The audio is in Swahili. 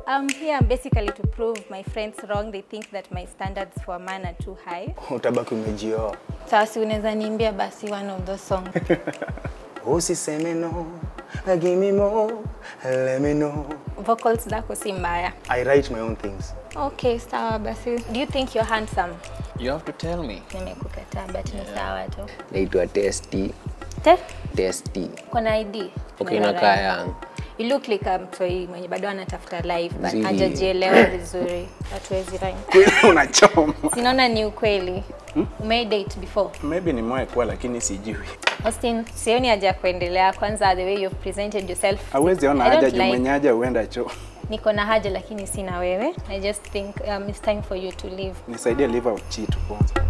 I'm here basically to prove my friends wrong. They think that my standards for a man are too high. Utabaki umejioa. Sasa unaweza niimbia basi one of those songs. Usiseme no, give me more, let me know. Vocals zako si mbaya. I write my own things. Okay, sawa basi. Do you think you're handsome? You have to tell me. Nimekukataa but ni sawa tu. Naitwa Testy. Te? Testy. Kuna ID? Okay, Unaweza nakaa write. young. You look like a mtoi mwenye bado anatafuta life but Zili. hajajielewa vizuri. Hatuwezi rhyme. Kweli unachoma. Sinaona ni ukweli. Umei date before? Maybe ni mwae kuwa lakini sijui. Austin, sioni haja ya kuendelea. Kwanza the way you've presented yourself. Hawezi ona I don't haja juu like- mwenye haja huenda choo. Niko na haja lakini sina wewe. I just think um, it's time for you to leave. Nisaidie live out cheat kwanza.